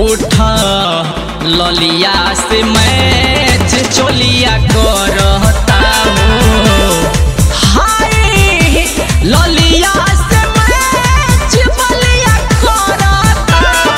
उठा ललिया से मैच चोलिया करता हो हाय ललिया से मैच बलिया करता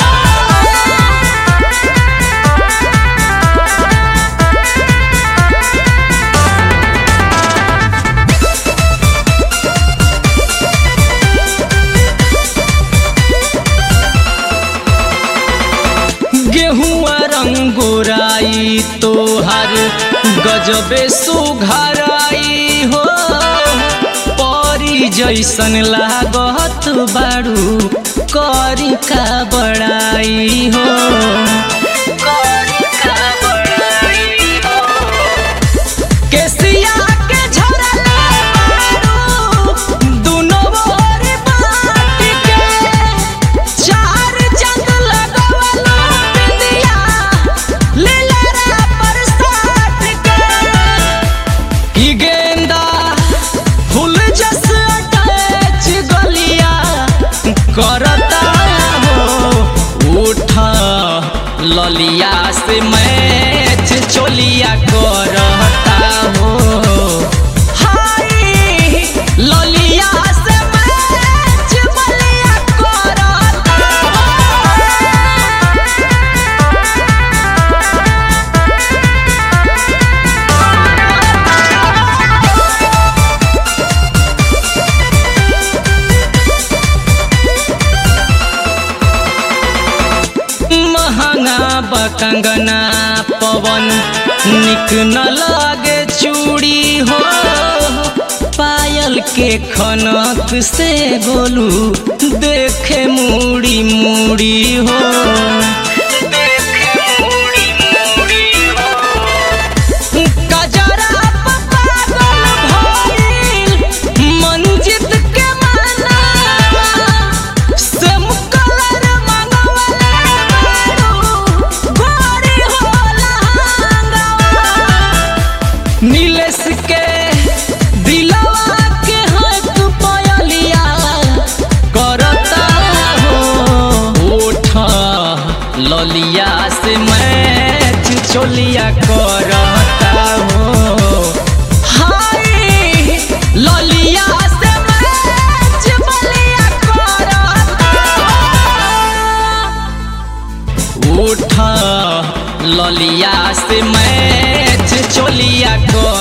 गेहुआ रंगोराई तोहर गजबे सुघराई हो परी जैसन लागत बारू करी का बड़ाई हो करी का बड़ाई हो केसिया के झरले बारू दुनो ओर बाट के चार जंग लगवलो बिंदिया लीलरा पर साट के ई गेंदा फूल जस अटैच गलिया करता हो उठा ललिया से मैच चोलिया करता हो हाय ललिया से मैच बलिया करता महंगा बकंगना पवन निक न लागे चूड़ी हो पायल के खनक से गोलू देखे मूड़ी मूड़ी हो गजरा पे पागल भइल मंजित के माना से मुकलर मंगवले बारू गोरी होला हंगवा नीलेश के दिलवा के हाथ पयलिया करता हो उठा ललिया से मैच चोलिया करता हो हाय ललिया से मैच बलिया करता उठा ललिया से मैच चोलिया को